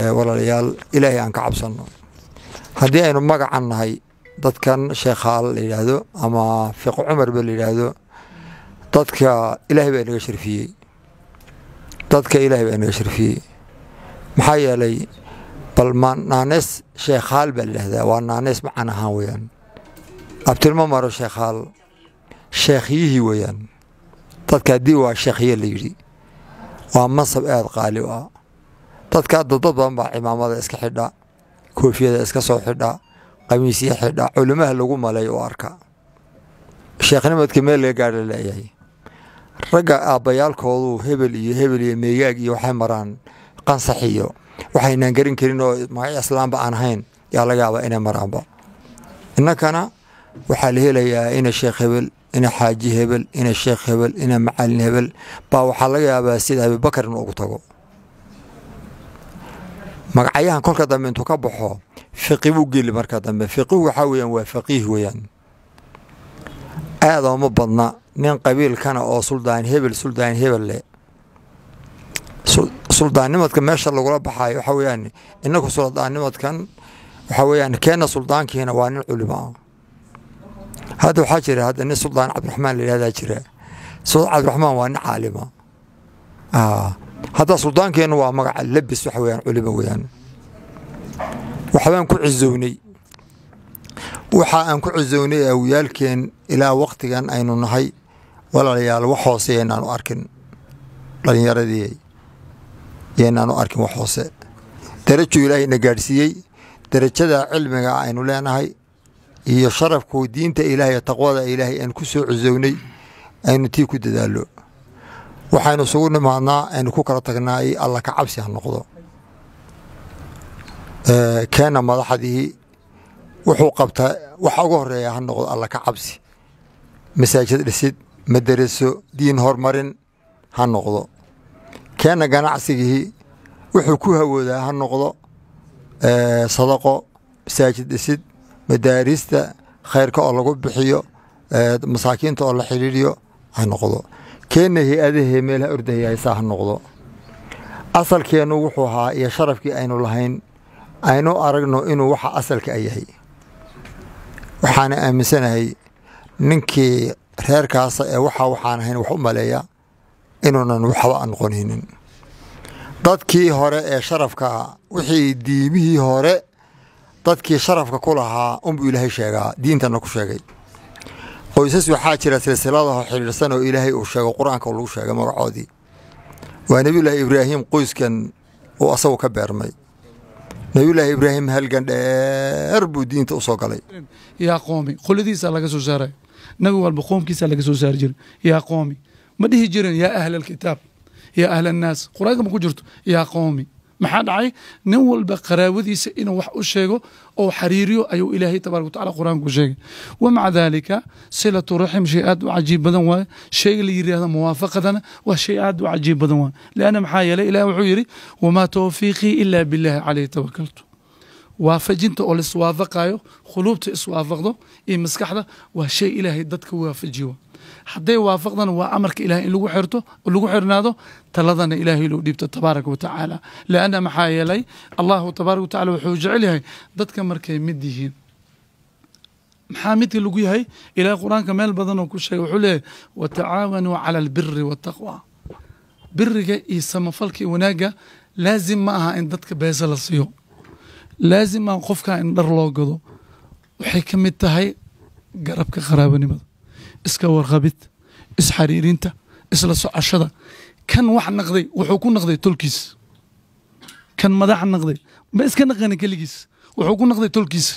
walaalayaal ilaahay aan ka cabsanno haddii aynu magacan nahay dadkan sheekhaal la yidhaahdo ama fiqo cumarba la yidhaahdo dadka ilaahay baa inaga sharfiyey dadka ilaahay baa inaga sharfiyey maxaa yeelay bal ma naanees sheekhaal baa la yidhahdaa waa naanees macan ahaan weeyaan abtilma maro sheekhaal sheekhyihii weeyaan dadka haddii waa sheekhye la yidhi waa mansab aada qaali u ah dadka hadda dad badan baa cimaamada iska xidha koofiyada iska soo xidha qamiisya xidha culimaha lagu malay u arka sheekhnimadka meel laga gaadha leeyahay ragga aabbayaalkoodu hebel iyo hebel iyo meegaag iyo waxay maraan qansax iyo waxaynaan garin karin oo magac islaamba aan ahayn yaa laga yaabaa inay maraanba innakana waxaa la helayaa ina sheekh hebel ina xaaji hebel ina sheekh hebel ina macalin hebel baa waxaa laga yaabaa sida abibakar in ugu tago magacyahan kolka dambe intuu ka baxo fiqi buu geli marka dambe fiqihu waxaa weyaan waa faqiih weyaan aada uma badna nin qabiilkana oo suldaan hebel suldaan hebel leh suldaannimadka meesha lagula baxaayo waxaa weyaan inaku suldaannimadkan waxaa weyaan keena suldaankiina waa nin culimo ah hadda waxaa jira hadda nin suldaan cabdiraxmaan la yihahdaa jira suldaan cabdiraxmaan waa nin caalima hadda suldaankeenu waa magaca labis waxa weyaan culimo weyaan waxbaan ku cizownay waxa aan ku cizownay awiyaalkeen ilaa waktigan aynu nahay walaalayaal wax hoose yaynaanu arkin dhalinyaradii yaynaanu arkin wax hoose darajuu ilaahayna gaadhsiiyey darajada cilmiga aynu leenahay iyo sharafku diinta ilaahay taqwada ilaahay aan ku soo cizownay aynu tii ku dadaalo waxaynu isugu nimaadnaa aynu ku kala tagnaa i alla ka cabsi ha noqdo keena madaxdii wuxuu qabtaa waxa ugu horeeya ha noqdo alla ka cabsi masaajid dhisid madaraso diin horumarin ha noqdo keena ganacsigii wuxuu ku hawoodaa ha noqdo sadaqo masaajid dhisid madaarista khayrka oo lagu bixiyo masaakiinta oo la xidhiiriyo ha noqdo keenna hay-adahee meelaha ordahayaysaa ha noqdo asalkeennu wuxuu ahaa iyo sharafkii aynu lahayn aynu aragno inuu waxa asalka a yahay waxaana aaminsanahay ninkii reerkaasa ee waxa waxaan ahayn wax u maleeya inuunan waxba noqonaynin dadkii hore ee sharafka wixii diimihii hore dadkii sharafka ku lahaa unbuu ilaahay sheegaa diintana ku sheegay qoysas waxaa jira silsiladaho xidhiidhsan oo ilaahay uu sheego qur-aanka lagu sheegay magacoodii waa nebiyullaahi ibraahim qoyskan uu asagu ka beermay nebiyullaahi ibraahim halgan dheer buu diinta u soo galay yaa qoomi qoladiisa laga soo saaray nabi walba qoomkiisa laga soo saari jiray yaa qoomi ma dhihi jirin yaa ahla alkitaab yaa ahla annaas qur-aanka ma ku jirto yaa qoomi maxaa dhacay nin walba qaraabadiisa inuu wax u sheego oo xariiriyo ayuu ilaahay tabaaraka watacala qur-aanku sheegay wamaca daalika silatu raxim shay aad u cajiib badan waaye shayga la yidhaahdo muwaafaqadana waa shay aad u cajiib badan waaye leanna maxaa yeelay ilaah wuxuu yidhi wamaa tawfiiqii ilaa billahi caleyhi tawakaltu waafajinta oo laiswaafaqayo khuluubta iswaafaqdo iyo maskaxda waa shay ilaahay dadka waafajiyo hadday waafaqdana waa amarka ilahay in lagu xirto lagu xirnaado taladana ilaahay loo dhiibto tabaaraka wa tacaala lianna maxaa yeelay allahu tabaaraka wa tacala wuxuu jecel yahay dadka markay mid yihiin maxaa midka lagu yahay ilahay qur-aanka meel badan oo ku sheegay wuxuu leeyahay watacaawanuu cala albiri waataqwa biriga iyo samafalka iyo wanaagga laazim ma aha in dadka beesa la siiyo laazim maaha qofka in dhar loo gado waxay ka mid tahay garabka qaraabanimada iska warqabid isxariirinta isla socoshada kan wax naqday wuxuu ku naqday tolkiis kan madax naqday ma iska naqani keligiis wuxuu ku naqday tolkiisa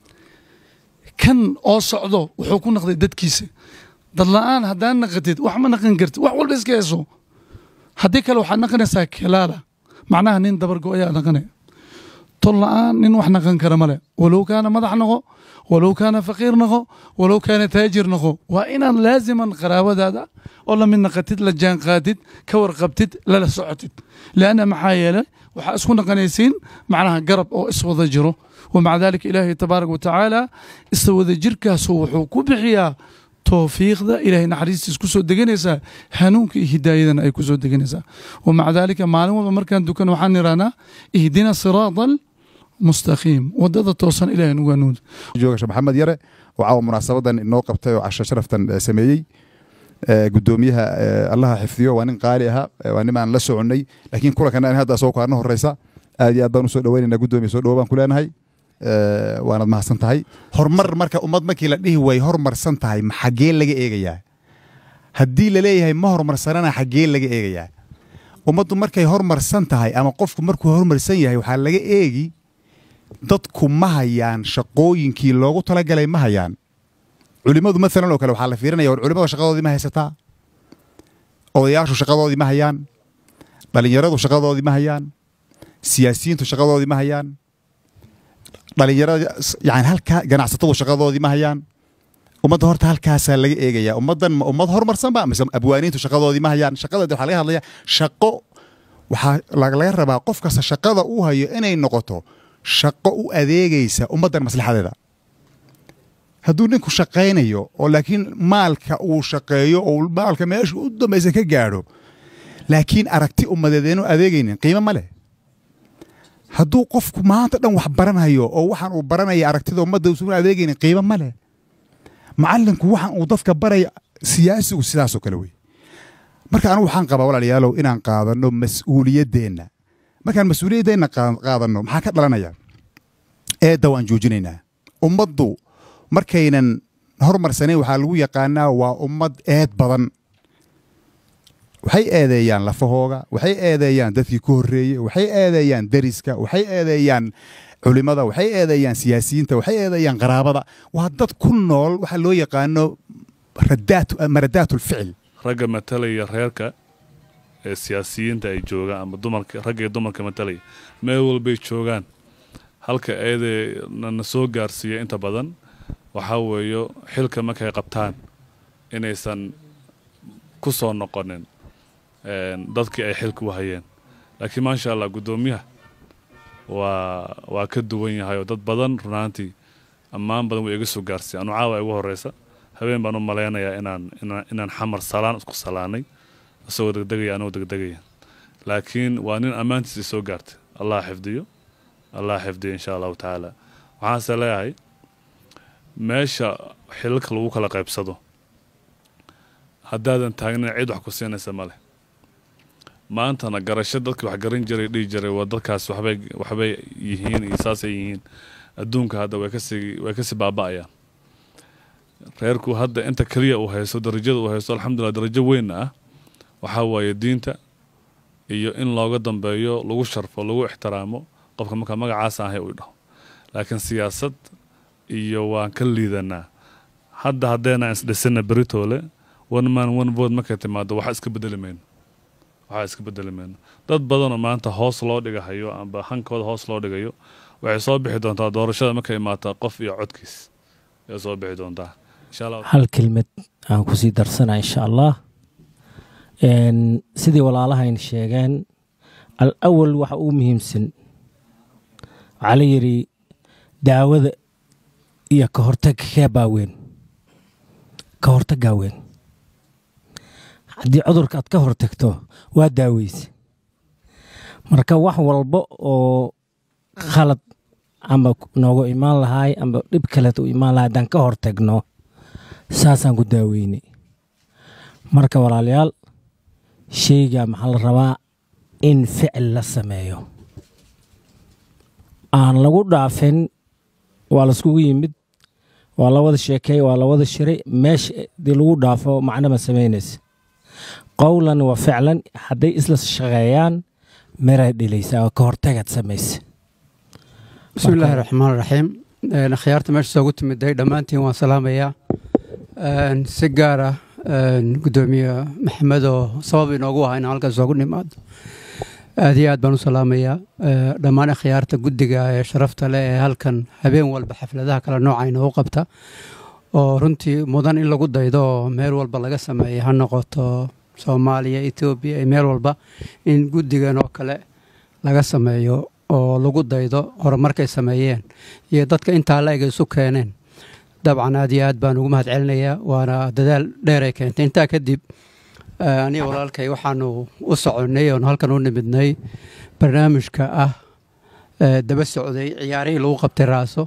kan oo socdo wuxuu ku naqday dadkiisa dad la-aan haddaan naqatid wax ma naqan kartid wax walba iska heeso haddii kale waxaad naqanaysaa kelaala macnaha nin dabargo ayaa naqanaya tol la-aan nin wax naqan kara male walow kaana madax noqo walow kaana faqiir noqo walow kaana taajir noqo waa inaad laaziman qaraabadaada oo lamid naqatid la jaan qaadid ka warqabtid lala socotid leanna maxaa yeelay waxaa isku naqanaysiin macnaha garab oo iswada jiro wamaca dalika ilaahay tabaaraka watacaala iswada jirkaasu wuxuu ku bixiyaa towfiiqda ilaahay naxariistiis ku soo deganaysaa hanuunka iyo hidaayadana ay ku soo deganaysaa wa maca daalika maalin walba markaan dukan waxaan idhahnaa ihdina siraada almustaqiim wadada toosan ilahay nugu hanuun jooga sheekh maxamed yare oo caawa munaasabadan inoo qabtay oo casho sharaftan eh, sameeyey Eh, gudoomiyaha eh, allaha xifdiyo waa nin qaali ahaa eh, waa nin aan la soconnay laakiin kulankan aan hadda soo kaarna horeysa aad iyo aad baan usoo dhaweynaynaa gudoomiya soo dhawo baan ku leenahay Eh, waanad mahadsan tahay horumar marka ummad markii la dhihi way horumarsan tahay ma xaggee laga eegayaa haddii la leeyahay ma horumarsanana xaggee laga eegayaa ummaddu markay horumarsan tahay ama qofku markuu horumarsan yahay waxaa laga eegi dadku ma hayaan shaqooyinkii loogu talagalay ma hayaan culimadu maalan oo kale waxaa la fiirinaya war culimada shaqadoodii ma haysataa odayaashu shaqadoodii ma hayaan dhalinyaradu shaqadoodii ma hayaan siyaasiyiintu shaqadoodii ma hayaan dhalinyarada yani halkaa ganacsatadu shaqadoodii ma hayaan ummadda horta halkaasaa laga eegaya ummaddan ma ummad horumarsan ba mise abwaaniintu shaqadoodii ma hayaan shaqada waxaa laga hadlaya shaqo waxaa la- laga rabaa qof kasta shaqada uu hayo inay noqoto shaqo u adeegaysa ummaddan maslaxadeeda hadduu ninku shaqaynayo oo laakiin maalka uu shaqeeyo oo maalka meesha u dambaysa ka gaadho laakiin aragti ummadeed eenu adeegaynin qiimo ma leh hadduu qofku maanta dhan wax baranayo oo waxaan uu baranaya aragtida ummadda usuuna adeegaynin qiimo ma leh macallinku waxaan uu dadka baraya siyaasigu sidaasoo kale wey marka anigu waxaan qabaa walaalayaalow inaan qaadanno mas-uuliyaddeenna markaan mas-uuliyaddeenna qaa- qaadanno maxaa ka dhalanaya eedda waan joojinaynaa ummaddu markaynan horumarsanayn waxaa lagu yaqaanaa waa ummad eed badan waxay eedeeyaan lafahooga waxay eedeeyaan dadkii ku horreeyey waxay eedeeyaan deriska waxay eedeeyaan culimada waxay eedeeyaan siyaasiyiinta waxay eedeeyaan qaraabada waa dad ku nool waxa loo yaqaano radaat maradaat ulficil ragga matalaya reerka ee siyaasiyiinta ay joogaan ama dumarka ragga iyo dumarka matalaya meel walbay joogaan halka eedee na na soo gaarsiiya inta badan waxaa weeyo xilka markay qabtaan inaysan ku soo noqonin een, dadkii ay xilka u hayeen laakiin maasha allah guddoomiyaha waa waa ka duwan yahay oo dad badan runaantii ammaan badan way iga soo gaarsiiya anu caawa igu horeysa habeen baan u malaynayaa inaan inaan inaan xamar salaan isku salaanay isagoo degdegaya anoo degdegaya laakiin waa nin ammaantiisa soo gaartay allah xifdiyo allah xifdiyo insha allahu tacaala waxaase leeyahay meesha xilalka lagu kala qaybsado haddaadan taagnin cid wax ku siinaysa male maantana garasho dadkii wax garan jiray dhihi jiray waa dadkaas waxbay waxbay yihiin iyo saasay yihiin adduunka hadda way kasii way kasii baaba'ayaan reerku hadda inta keliya uu haysto darajada uu haysto alxamdulilah darajo weynna ah waxaa waaye diinta iyo in looga dambeeyo lagu sharfo lagu ixtiraamo qofka marka magacaasa ahay uu dhaho laakiin siyaasad iyo waan ka liidanaa hadda haddeenaan isdhisina beritoole one man one vote markay timaado waxa iska bedeli mayno waxaa iska bedeli mayno dad badanoo maanta hoos loo dhigahayo amba hankooda hoos loo dhigayo waxay soo bixi doontaa doorashada markay imaata qof iyo codkiis ayay soo bixi doontaa insha allah hal kelmad aan kusii darsana insha allah Een, sidii walaalahayn sheegeen al awal waxa ugu muhiimsan waxaa la yidhi daawada iyo ka hortagga kee baa weyn ka hortaggaa weyn haddii cudurka aad ka hortagto waa daaweyse marka wax walba oo khalad ama noogu imaan lahaay ama dhib kaleet u imaan lahay haddaan ka hortagno saasaan ku daaweynay marka walaalayaal sheyga maxaa la rabaa in ficil la sameeyo aan lagu dhaafin waa laiskugu yimid waa la wada sheekeey waa la wada shiray meesha dii lagu dhaafo macno ma samaynaysa qowlan wa ficlan hadday isla shaqeeyaan miray dhilaysaa oo ka hortagaad samaysa bismi illaahi raxmaan raxiim Een, akhyaarta meesha soogu timiday dhammaantiin waan salaamayaa Een, si gaar ah een, guddoomiye maxamed oo sabab inoogu ahaa inaan halkaas soogu nimaado aad iyo aad baan u salaamayaa Ee, dhammaan akhyaarta guddiga ee sharafta leh ee halkan habeen walba xafladaha kala nooca inoogu qabta oo runtii mudan in lagu daydo oo meel walba laga sameeya ha noqoto soomaaliya etoobiya iyo meel walba in guddigan oo kale laga sameeyo oo lagu daydo horumarkay sameeyeen iyo dadka intaa la eg isu keeneen dabcan aad iyo aad baan ugu mahad celinayaa waana dadaal dheer ay keentay intaa kadib aniga walaalkay waxaanu u soconnay oonu halkan u nimidnay barnaamijka ah daba socday ciyaarihii lagu qabtay raaso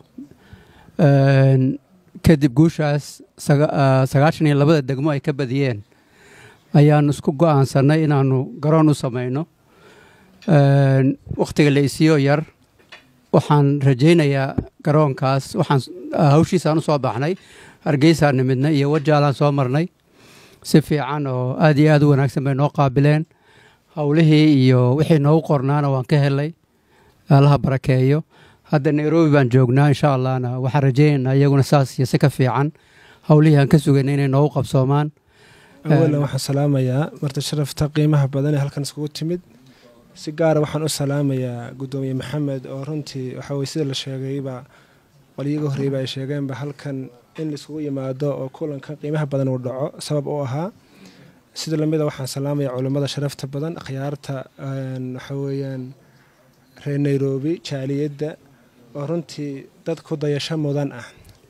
kadib guushaas sagaashan iyo labada degmo ay ka badiyeen ayaanu isku go'aansannay inaanu garoon u samayno wakhtiga la isiyo yar waxaan rajaynayaa garoonkaas waxaan hawshiisaan u soo baxnay hargeysaan nimidnay iyo wajaalaan soo marnay si fiican oo aad iyo aad u wanaagsan bay noo qaabileen howlihii iyo wixii noogu qornaana waan ka helay allaha barakeeyo hadda nairobi baan joognaa insha allahna waxaan rajaynaynaa iyaguna saas iyo si ka fiican howlihii aan ka sugayna inay noogu qabsoomaan awalan waxaan salaamayaa marti sharafta qiimaha badan ee halkan iskugu timid si gaara waxaan u salaamayaa guddoomiye maxamed oo runtii waxaa weye sida la sheegayba qolyiga horreyba ay sheegeenba halkan in laiskugu yimaado oo kulankan qiimaha badan uu dhaco sabab u ahaa sida lamida waxaan salaamaya culammada sharafta badan akhyaarta waxaa weeyaan reer nairobi jaaliyadda oo runtii dad ku dayasho mudan ah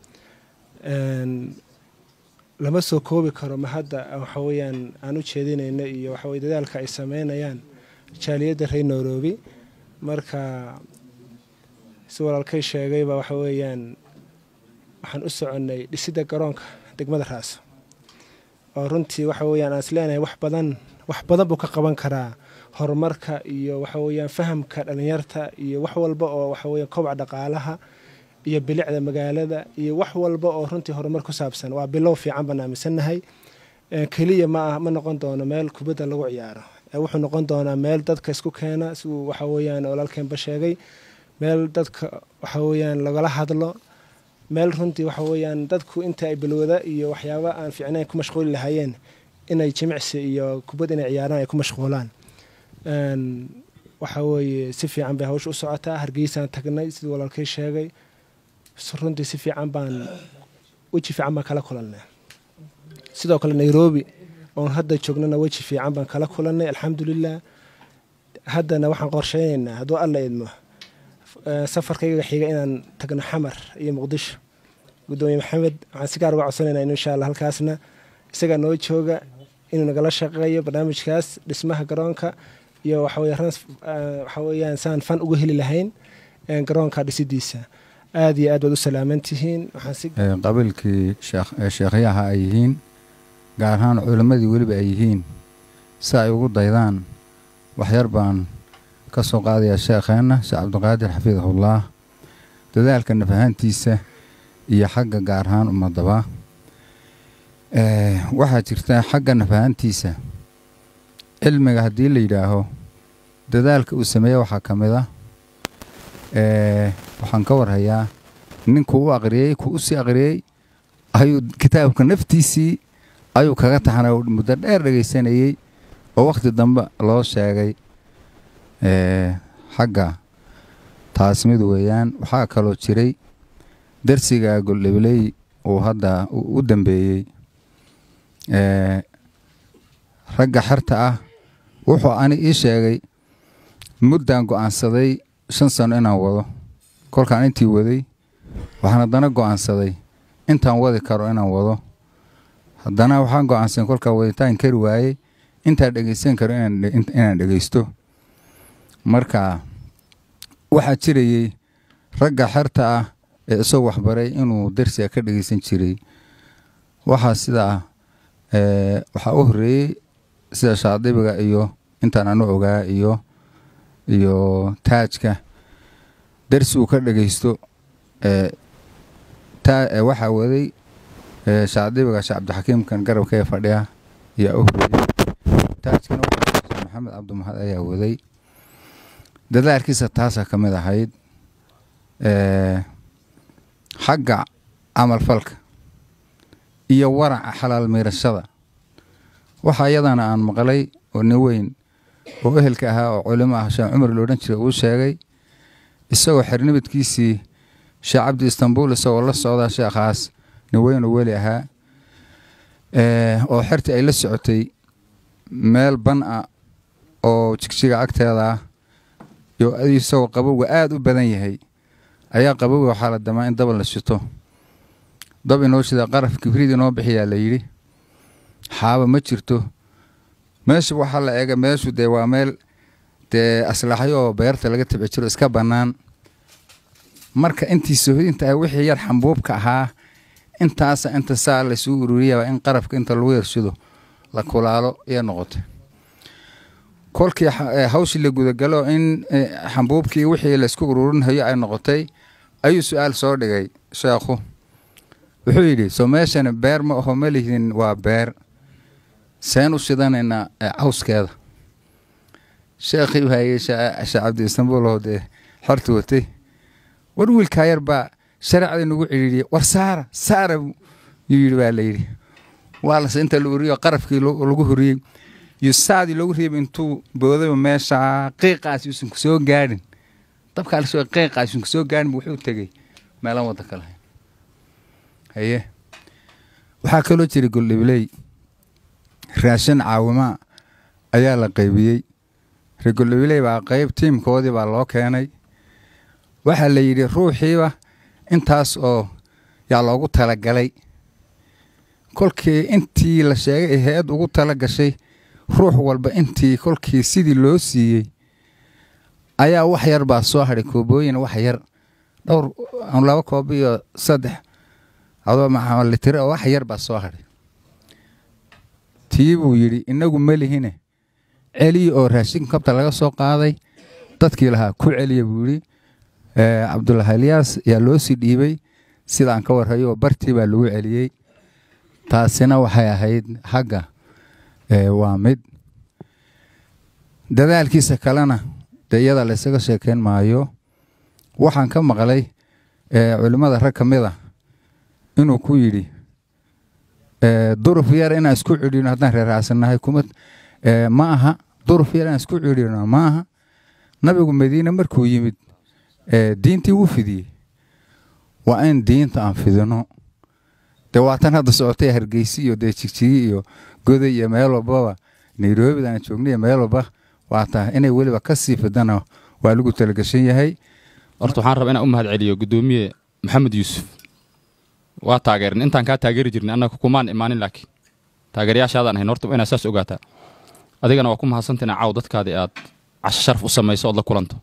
lama soo koobi karo ma hadda waxa weeyaan aan u jeedinayno iyo waxa weye dadaalka ay sameynayaan jaaliyadda reer nairobi marka si walaalkay sheegayba waxa weeyaan waxaan u soconnay dhisidda garoonka degmada raaso oo runtii waxa weeyaan aan isleenahay wax badan wax badan buu ka qaban karaa horumarka iyo waxa weeyaan fahamka dhalinyarta iyo wax walba oo waxa weeyaan kobaca dhaqaalaha iyo bilicda magaalada iyo wax walba oo runtii horumar ku saabsan waa bilow fiican baan aaminsannahay keliya ma ma noqon doono meel kubadda lagu ciyaaro wuxuu noqon doonaa meel dadka isku keena siduu waxa weeyaan walaalkeenba sheegay meel dadka waxa weeyaan lagala hadlo meel runtii waxa weeyaan dadku inta ay balwada iyo waxyaaba aan fiicnayn ku mashquuli lahaayeen inay jimicsi iyo kubad inay ciyaaraan ay ku mashquulaan waxa weeye si fiican bay hawsha u socotaa hargeysaan tagnay siduu walaalkay sheegay runtii si fiican baan weji fiican baan kala kulannay sidoo kale nairobi oon hadda joognana weji fiican baan kala kulannay alxamdulilah haddana waxaan qorsheynaynaa hadduu alla idmo safarkayga xiga inaan tagno xamar iyo muqdisho guddoomiye maxamed waxaan si gaar uga codsanaynaa in insha allah halkaasna isagaa noo jooga inuu nagala shaqeeyo barnaamijkaas dhismaha garoonka iyo waxa weeyaan saan fan uga heli lahayn garoonka dhisidiisa aad iyo aad baad u salaaman tihiin qabiilkii sheekhyaha ay yihiin gaar ahaan culimmadii weliba ay yihiin si ay ugu daydaan waxyar baan ka soo qaadayaa sheekheenna sheekh cabdiqaadir xafiidahullaah dadaalka nafahaantiisa iyo xagga gaar ahaan ummadaba waxaa jirta xagga nafahaantiisa cilmiga haddii la yidhaaho dadaalka uu sameeye waxaa ka mid ah waxaan ka warhayaa ninkuu u aqriyey kuu u sii aqriyey ayuu kitaabka naftiisii ayuu kaga taxnay muddo dheer dhegaysanayey oo wakhti dambe loo sheegay xagga taas mid weeyaan waxaa kaloo jiray darsiga goldhabley uu hadda u dambeeyey ragga xerta ah wuxuu ani ii sheegay muddaan go'aansaday shan sano inaan wado kolkaan intii waday waxaan haddana go'aansaday intaan wadi karo inaan wado haddana waxaan go'aansaday kolkaan waditaan kari waayey intaan dhegaysan karo inaan dhegaysto marka waxaa jirayey ragga xerta ah ee isagoo waxbaray inuu darsiga ka dhegaysan jiray waxaa sidaa waxaa u horreeyey sida shaadibiga iyo intaan anu ogaa iyo iyo taajka darsi uu ka dhegaysto waxaa waday shaadibiga sheekh cabdixakiimkan garabka ee fadhiya ayaa u horreeyey taajkana sheekh maxamed cabdimahad ayaa waday dadaalkiisa taasaa ka mid ahayd xagga camalfalka iyo waraca xalaal miirashada waxa iyadana aan maqlay oo nin weyn oo ehelka ahaa oo culimo ah sheekh cumar loodhan jiray uu sheegay isagoo xernimidkiisii sheekh cabdi istanbul isagoo la socda sheekhaas nin weyn oo weli ahaa oo xertii ay la socotay meel ban ah oo jigjiga agteeda ah iyo isagoo qabowga aada u badan yahay ayaa qabowga waxaa la damaa in daba la shito dab inoo shida qaraf kibrid inoo bixiyaa la yidhi xaaba ma jirto meesha waxaa la eega meeshu dee waa meel dee aslaxyo oo beerta laga tabci jiro iska bannaan marka intii sohdinta ah wixii yar xambuubka ahaa intaasa inta saa laysuu ururiyaba in qarafka inta lagu yarshido la kulaalo iyo noqotay kolkii hawshii la gudagalo in xambuubkii wixii laysku ururinhayo ay noqotay ayuu su-aal soo dhigay sheekhu wuxuu yidhi soo meeshani beer ma aho ma lihdin waa beer seen u shidanaynaa cawskeeda sheekhii hayey sheekh cabdi istanbul oo dee xorta watay war wiilkaa yar baa shareecdii nagu cidhiidhiyey war saara saara yuu yidhi baa la yidhi waa lase inta la uriyo qarafkii lagu horiyey iyo saadii loogu reebay intuu boodayba meesha qiiqaas yuusan ku soo gaadhin dabkaa lasoo qiiqaas yuusan ku soo gaadhin wuxuu tegey meelan wadda kale haye waxaa kaloo jira goldhibley raashin caawimaa ayaa la qaybiyey ree goldhibley baa qayb tiimkoodii baa loo keenay waxaa la yidhi ruuxiiba intaas oo yaa loogu talagalay kolkii intii la sheegay ee hay-ad ugu tala gashay ruux walba intii kolkii sidii loo siiyey ayaa wax yar baa soo hadhay koobooyin wax yar dhowr laba koob iyo saddex adoo maxamalitire oo wax yar baa soo hadhay tii buu yidhi inagu melihine celiya oo raashinka kabta laga soo qaaday dadkii lahaa ku celiya buu yidhi cabdulahi alyaas yaa loo sii dhiibay sidaan ka warhayo oo bartii baa lagu celiyey taasina waxay ahayd xagga waa mid dadaalkiisa kalena dee iyada laysaga sheekeyn maayo waxaan ka maqlay culimmada rag ka mid a inuu ku yidhi duruf yar inaan isku cidhino haddaan reeraasannahay kuma ma aha duruf yar inaan isku cidhino ma aha nabigu madiine markuu yimid diintii wuu fidiyey waa in diinta aan fidino dee waatan hadda socotay hargeysi iyo dee jigjigi iyo goday iyo meel walbaba nairobida aan joognay meel walba waata inay weliba ka sii fidana waa lagu talagashan yahay horta waxaan rabaa inaan u mahad celiyo guddoomiye maxamed yuusuf waa taageerin intaan kaa taageeri jirnay annaga kumaan imaanin laakiin taageerayaashaadaan ahayn horta inaad saas ogaataa adigana waa ku mahadsanta inaa caaw dadkaadii aad casho sharaf u samayso ood la kulanto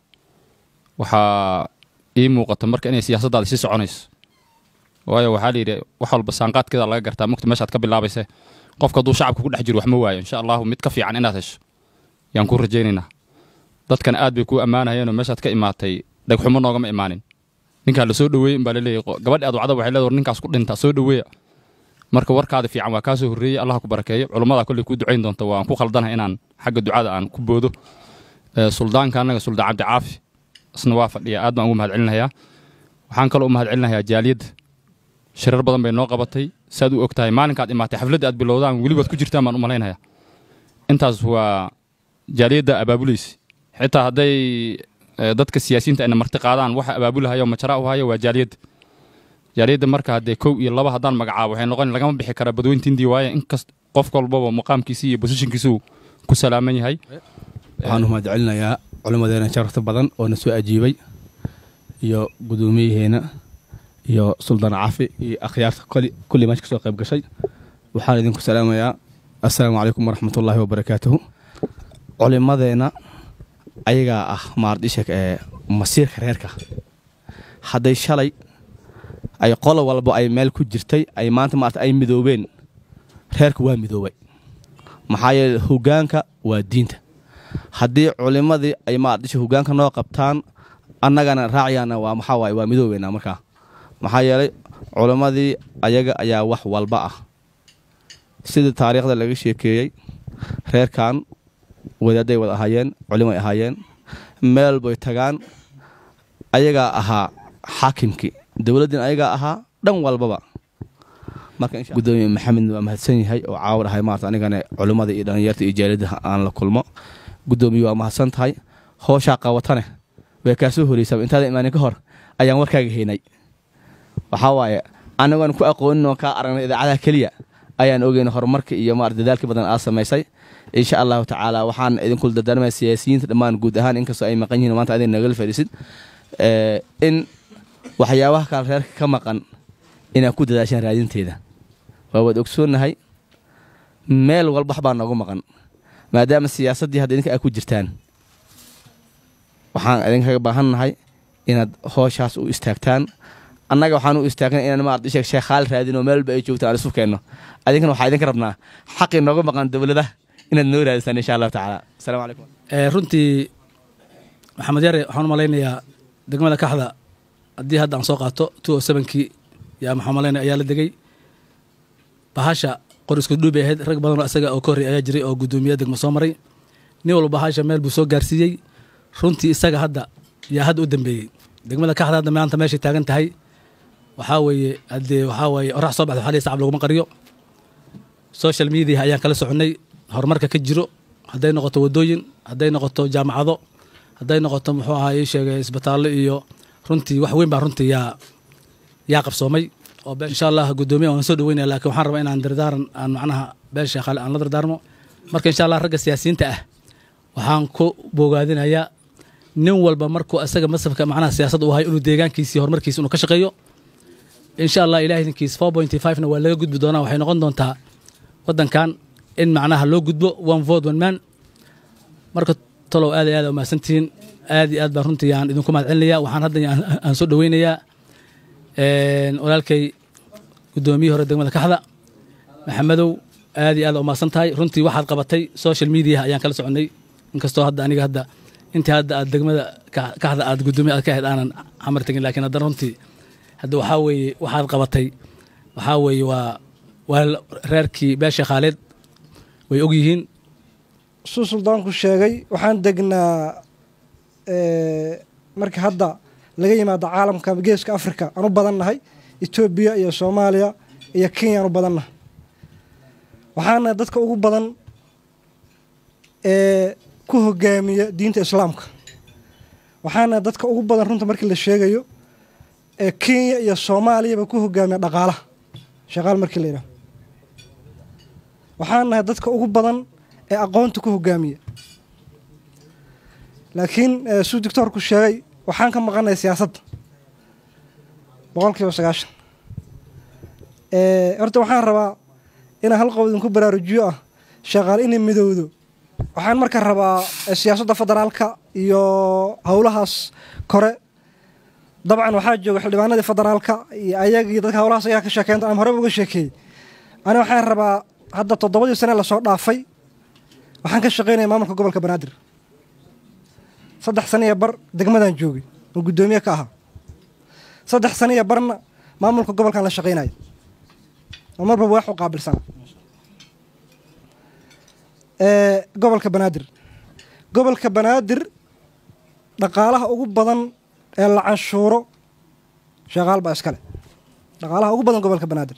waxaa ii muuqata marka inay siyaasaddaada sii soconayso waayo waxaa la yidhi wax walba saanqaadkeeda laga gartaa mugta meeshaad ka bilaabayse qofka hadduu shacabka ku dhex jiro wax ma waayo insha allahu mid ka fiican inaad hesho yaan kuu rajaynaynaa dadkan aad bay kuu ammaanayeenoo meeshaad ka imaatay dhegxumo noogama imaanin ninkaa la soo dhoweeyey inbaa laleeyahy gabadhi aad wacda waxay leedahay war ninkaas ku dhinta soo dhoweeya marka warkaada fiican waa kaa soo horreeyey allah ku barakeeyo culummada kolley kuu ducayn doonta waan ku khaldanahay inaan xagga ducada aan ku boodo suldaanka annaga suldaan cabdi caafi isna waa fadhiya aad baan ugu mahad celinayaa waxaan kaloo u mahad celinayaa jaaliyadda shirar badan bay noo qabatay saad u og tahay maalinkaad imaatay xafladda aad bilowdaan welibaad ku jirtaan baan u malaynayaa intaas waa jaaliyadda abaabulaysa xitaa hadday dadka siyaasiyiinta ayna marti qaadaan waxa abaabulahayo majara u hayo waa jaaliyadda jaaliyadda marka haddee kow iyo laba haddaan magacaabo waxay noqon lagama bixi karaa badweyntiindii waaye inkast qof walbaba maqaamkiisii iyo bosishinkiisuu ku salaaman yahay waxaan u mahad celinayaa culimmadeena sharafta badan oo na soo ajiibay iyo guddoomiyaheena iyo suldaan cafi iyo akhyaarta kulli meesha ka soo qayb gashay waxaan idinku salaamayaa assalaamu calaykum waraxmatullaahi wabarakaatuhu culimmadeenna ayagaa ah maardishak ee masiirka reerka hadday shalay ay qolo walba ay meel ku jirtay ay maanta maarata ay midoobeen reerka waa midoobay maxaa yeele hoggaanka waa diinta haddii culimmadii ay maardisha hoggaanka noo qabtaan annagana raacayaana waa maxaa waaye waa midoobeynaa markaa maxaa yeelay culimmadii ayaga ayaa wax walba ah sidii taariikhda laga sheekeeyey reerkan wadaadday wada ahaayeen culimay ahaayeen meel bay tagaan ayagaa ahaa xaakimkii dowladdiina ayagaa ahaa dhan walbaba markagudoomiye maxamed waa mahadsan yahay oo caawar ahay maarata anigana culimmada iyo dhallinyarta iyo jaaliyadda aan la kulmo guddoomiye waa mahadsan tahay hooshaa qabatane way kaa soo horeysaa intaada imaanin ka hor ayaan warkaaga haynay waxaa waaye anagoon ku aqoonin oo kaa aragnay idaacadaha keliya ayaan ogeyn horumarka iyo maarata dadaalka badan aad samaysay insha allahu tacaala waxaan idinku dardaarmaya siyaasiyiinta dhammaan guud ahaan inkastoo ay maqan yihiin maanta adin nagala fadhiisid in waxyaabaha kale reerka ka maqan inaad ku dadaashaan raadinteeda waa waad ogsoonnahay meel walba wax baa noogu maqan maadaama siyaasaddii hadda idinka aad ku jirtaan waxaan idinkaga baahannahay inaad hooshaas u istaagtaan annaga waxaan u istaagnay inaan maarad isheeg sheekhaal raadin oo meel walba ay joogtaan aan isu keenno adinkana waxaa idinka rabnaa xaqii nooga maqan dowladaha inaad noo raadisaan insha allahu tacaala asalaamu calaykum runtii maxamed yare waxaan u malaynayaa degmada kaxda haddii hadda aan soo qaato two o sevenkii yaa maxaan malaynaya ayaa la degay bahasha qor isku dhuub bay ahayd rag badan oo isaga oo ka horrey ayaa jiray oo guddoomiye degmo soo maray nin walba bahasha meel buu soo gaarsiiyey runtii isaga hadda yaa hadda u dambeeyey degmada kaxda hadda maanta meeshay taagan tahay waxaa weeye haddee waxaa weeye orax soo baxda waxaa lihi sacab laguma qariyo social media ayaan kala soconnay horumarka ka jiro hadday noqoto waddooyin hadday noqoto jaamacado hadday noqoto muxuu ahaa ii sheegay isbitaallo iyo runtii wax weyn baa runtii yaa yaa qabsoomay oo insha allah guddoomiya waan soo dhaweynaya laakiin waxaan rabaa inaan dardaaran aan macnaha been sheekhaale aan la dardaarmo marka insha allah ragga siyaasiyiinta ah waxaan ku bogaadinayaa nin walba markuu asaga masafka macnaha siyaasad uu hayo inuu deegaankiisii horumarkiisa inuu ka shaqeeyo insha allah ilaah idinkiis four pointy five-na waa laga gudbi doonaa waxay noqon doontaa waddankan in macnaha loo gudbo one vote one man marka tolow aad iyo aad umahadsantihiin aad iyo aad baan runtii aan idinku mahad celinaya waxaan hadda aan soo dhaweynayaa walaalkay guddoomiyihii hore degmada kaxda maxamedow aad iyo aad umahadsan tahay runtii waxaad qabatay social media ayaan kala soconnay inkastoo hadda aniga hadda intii hadda aad degmada kaxda aad guddoomiye aad ka ahayd aanan xamar tegin laakiin haddana runtii hadda waxaa weeye waxaad qabatay waxaa weeye waa waa reerkii beesha khaaleed way og yihiin suu suldaanku sheegay waxaan degnaa marka hadda laga yimaado caalamka geeska africa aan u badannahay etoobiya iyo soomaaliya iyo kenya aan u badannahay waxaana dadka ugu badan ee ku hogaamiya diinta islaamka waxaana dadka ugu badan runta markii la sheegayo ee kenya iyo soomaaliyaba ku hogaamiya dhaqaalaha shaqaal markii la yidhaho waxaan nahay dadka ugu badan ee aqoonta ku hogaamiya laakiin suu doctoorku sheegay waxaan ka maqanay siyaasadda boqol kiiba sagaashan horta waxaan rabaa inaan hal qow idinku baraarujiyo ah shaqaal inay midowdo waxaan marka rabaa siyaasadda federaalka iyo howlahaas kore dabcan waxaa jooga xildhibaanadii federaalka iyo ayagii dadka howlahaas ayaa ka sheekeynta aan horeba uga sheekeeyey ani waxaan rabaa hadda toddobadii sane lasoo dhaafay waxaan ka shaqaynaya maamulka gobolka banaadir saddex sane iyo bar degmadaan joogay oo guddoomiye ka ahaa saddex sane iyo barna maamulka gobolkaan la shaqaynaya oo marba wax u qaabilsana gobolka banaadir gobolka banaadir dhaqaalaha ugu badan ee la canshuuro shaqaal baa iskale dhaqaalaha ugu badan gobolka banaadir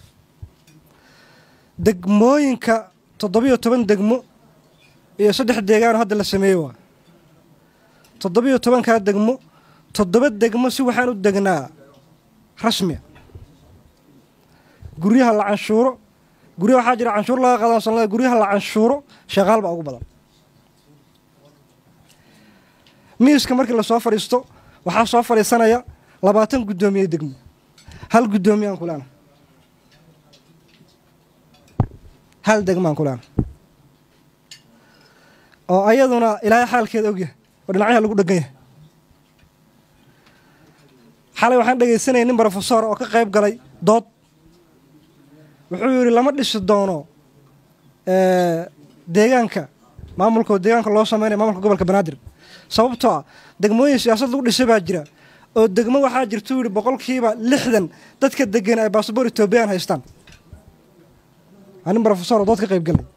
degmooyinka toddobiyo toban degmo iyo saddex deegaanoo hadda la sameeyey waa toddobiyo tobankaa degmo toddoba degmo si waxaan u degnaa rasmiya guryaha la canshuuro guryaha waxaa jira canshuur laga qadan sanada guryaha la canshuuro shaqaal baa ugu badan miiska markii lasoo fadhiisto waxaa soo fadhiisanaya labaatan guddoomiye degmo hal guddoomiye aan kulaana hal degmaan kulaana oo ayaduna ilaahay xaalkeeda ogyahay oo dhinacyaha lagu dhegan yahay xalay waxaan dhegaysanayay nin brofesor oo ka qayb galay dood wuxuu yidhi lama dhisi doono deegaanka maamulka deegaanka loo sameynaya maamulka gobolka banaadir sababtoo ah degmooyin siyaasad lagu dhisay baa jira oo degmo waxaa jirtuu yidhi boqolkiiba lixdan dadka degan ay baasabor etoobiyaan haystaan waa nin brofesor oo dood ka qayb galay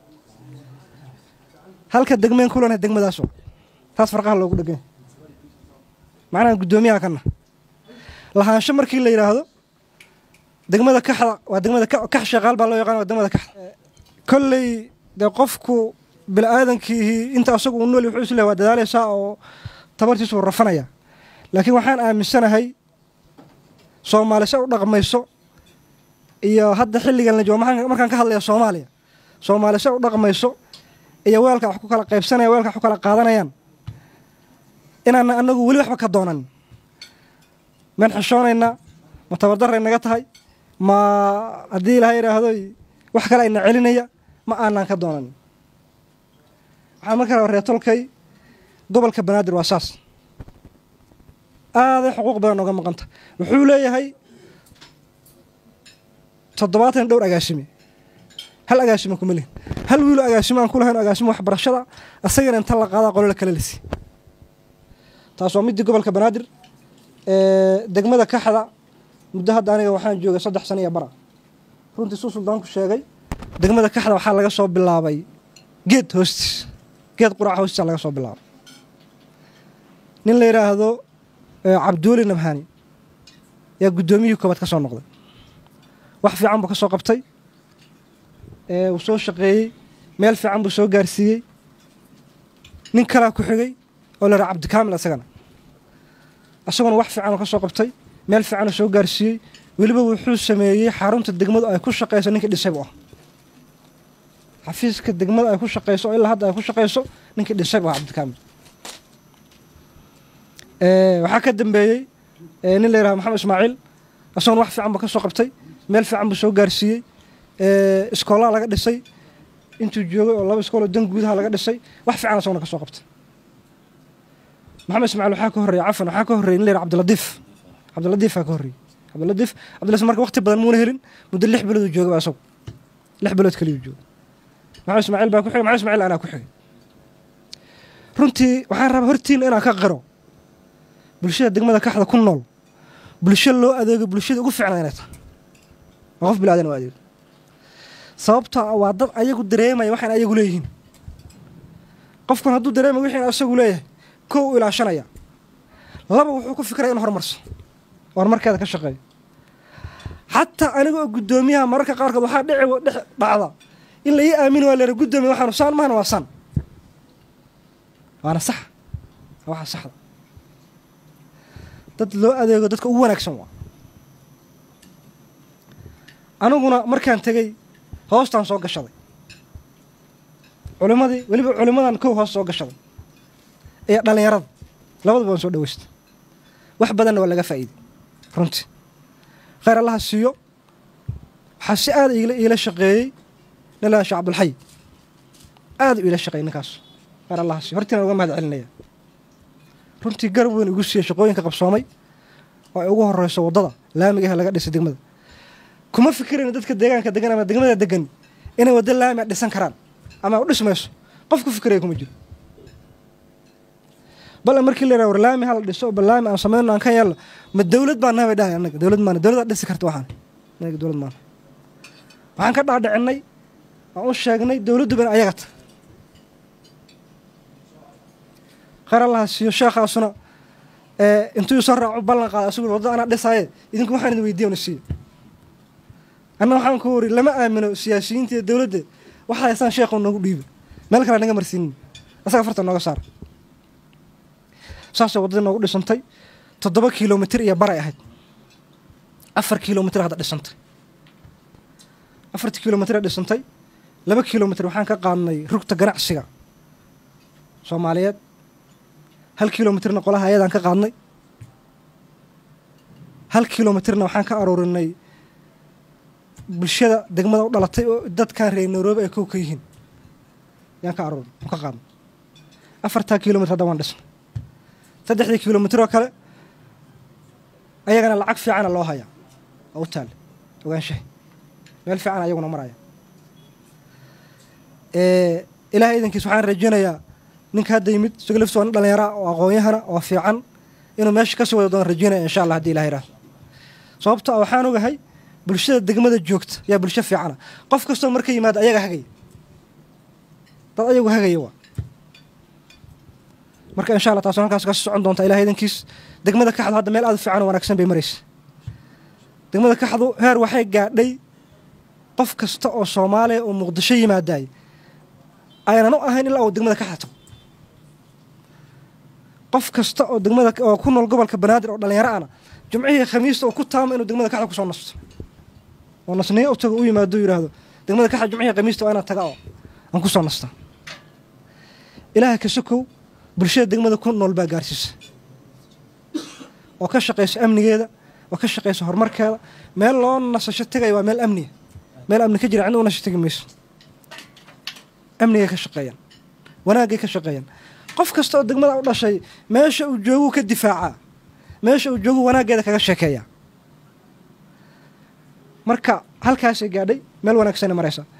halka degmeen kulanahay degmadaas taas farqaha loogu dheganya macnaha guddoomiyaha kana lahaansho markii la yidhaahdo degmada kaxda waa degmada kax shaqaal baa loo yaqaan waa degmada kaxda kolley dee qofku bini-aadankii inta asagu uu nool wuxuu is lehay waa dadaalaysaa oo tabartiisu rafanaya laakiin waxaan aaminsanahay soomaali se u dhaqmayso iyo hadda xilligan la joogo markaan ka hadlaya soomaaliya soomaali se u dhaqmayso iyo weelka wax ku kala qaybsanaya weelka wax ku kala qaadanayaan inaana anagu weli waxba ka doonan maan xishoonaynaa ma tabardaray naga tahay ma haddii ilaha yidhaahdo wax kale ayna celinaya ma aanaan ka doonan waxaan marka raba reetolkay gobolka banaadir waa saas aaday xuquuq badan nooga maqanta wuxuu leeyahay toddobaatan dhowr agaasime hal agaasime kuma lihin hal wiilo agaasimo aan ku lahayn agaasimo waxbarashada asagana inta la qaadaa qolole kale lasi taas waa midii gobolka banaadir degmada kaxda muddo hadda aniga waxaan joogay saddex sano iyo bara runtii suu suldaanku sheegay degmada kaxda waxaa laga soo bilaabay geed hoostiis geed quraca hoostiisa laga soo bilaabay nin la yidhaahdo cabduuli nabhani yaa guddoomiyihii koobaad ka soo noqday wax fiican buu ka soo qabtay wuu soo shaqeeyey meel fiican buu soo gaarsiiyey nin kalaa ku xigay oo la yidhaha cabdikaamil isagana isaguna wax fiicanoo ka soo qabtay meel fiicanoo soo gaarsiiyey weliba wuxuu sameeyey xarunta degmadu ay ku shaqayso ninkii dhisay bu ah xafiiska degmada ay ku shaqayso oo ilaa hadda ay ku shaqayso ninkii dhisay bu ah cabdikaamil waxaa ka dambeeyey nin la yidhaha maxamed ismaaciil isaguna wax fiican buu ka soo qabtay meel fiican buu soo gaarsiiyey iskoolaha laga dhisay intuu joogay oo laba iskooloo dan guudaha laga dhisay wax fiican isaguna ka soo qabtay maxamed ismaaciil waxaa ka horreeya cafan waxaa ka horreeyay nin la yidhaha cabdiladiif cabdiladiifaa ka horreeyey cabdiladiif cabdiladiif marka waqti badan muuna helin muddo lix bilood uu joogay ba isagu lix bilood kaliyu joogay maxamed ismaaciil baa ku xigay maxamed ismaaciil anaa ku xigay runtii waxaan rabaa hortiina inaan ka qiro bulshada degmada kaxda ku nool bulsho loo adeego bulshada ugu ficnaa inay tahay waa qof bilaadan u adeego sababtoo ah waa dad ayagu dareemaya waxaan ayagu leeyihiin qofkan hadduu dareemaya wixii isagu leeyahay kow u ilaashanaya laba wuxuu ku fikiraya in horumarso horumarkeeda ka shaqeeyo xataa aniga oo guddoomiyaha mararka qaarkood waxaa dhici dhex dhacda in la ii aamini waa leera guddoomiya waxaanu saan mahana waa san waana sax waa waxa saxda dad loo adeego dadka ugu wanaagsan waa aniguna markaan tegey hoostaan soo gashaday culimadii weliba culimadan kow hoos soo gashaday iyo dhallinyarada labaduba waan soo dhaweystay wax badanna waa laga faa'iiday runtii khayr allaha siiyo waxaa si aada iila shaqeeyey nin la shee cabdulxay aada u iila shaqeeyey ninkaas khayr allaha siiyo hortiina uga mahad celinaya runtii garab weyn igu siiyey shaqooyinka qabsoomay oo ay ugu horeyso waddada laamiga ah laga dhisay degmada kuma fikirayno dadka deegaanka degan ama degmada degan inay waddo laami a dhisan karaan ama u dhismayso qof ku fikiraya kuma jiro bal markii la yidhaha war laami hala dhiso bal laami aan samayno aan ka yeelno ma dawlad baa naha bay dhahay annaga dawlad maana dawlad dhisi karta waxaan annaga dawlad maana waxaan ka dhaadhicinay waan u sheegnay dawladdu ban ayaga ta khayr allaha siiyo sheekhaasuna intuu soo raaco ballan qaada asugu waddada anaa dhisaaye idinku waxaan idin weydiiya na siiyo anna waxaan ku wari lama aamino siyaasiyiinta iyo dawladda waxa haysaan sheekhu noogu dhiiba meel kale naga marsiinin asaga farta nooga saara saasay waddadii noogu dhisantay toddoba kilomitir iyo baray ahayd afar kilomitir hadda dhisantay afartii kilomitir dhisantay laba kilomitir waxaan ka qaadnay rugta ganacsiga soomaaliyeed hal kilomitirna qolaha ayadaan ka qaadnay hal kilomitirna waxaan ka aroorinay bulshada degmada u dhalatay oo dadkan reer nairobi ay kow ka yihiin yaan ka aroorin ka qaadnay afartaa kilomitr hadda waan dhisnay saddexdii kilomitr oo kale ayagana lacag fiicana loo hayaa oo u taale ogaanshahay meel fiican ayaguna maraya ilaahay idankiis waxaan rajeynayaa ninka hadda yimid isago laftiis waa nin dhallinyara oo aqoon-yahana oo fiican inuu meesha kasii wada doon rajeynaya insha allah hadii ilahay raahdo sababto a waxaan ogahay bulshada degmada joogta yaa bulsho fiicana qof kastoo marka yimaado ayaga hagaya dad ayagu hagaya waa marka insha allah taas halkaas kasii socon doonta ilahay idankiis degmada kaxdu hadda meel aad u fiican oo wanaagsan bay maraysa degmada kaxdu heer waxay gaadhay qof kasta oo soomaaliya oo muqdisho yimaadaay aynan u ahayn ilaa uu degmada kaxda tago qof kasta oo degmada oo ku nool gobolka banaadir oo dhallinyaro ana jumcihii khamiista oo ku taama inuu degmada kaxda kusoo nasto oo nasniyo u tago u yimaado yidhaahdo degmada kaxda jumcihii khamiista waa inaan taga oo aan kusoo nastaa ilaaha ka sokow bulshada degmada ku nool baa gaarsiisa oo ka shaqaysa amnigeeda oo ka shaqaysa horumarkeeda meel loo nasasho tegaya waa meel amniya meel amni ka jira cidna u nasho tegi mayso amnigay ka shaqeeyaan wanaagay ka shaqeeyaan qof kasta oo degmada u dhashay meesha uu jooguu ka difaacaa meesha uu joogu wanaaggeeda kaga sheekeeyaa marka halkaasay gaadhay meel wanaagsanay maraysaa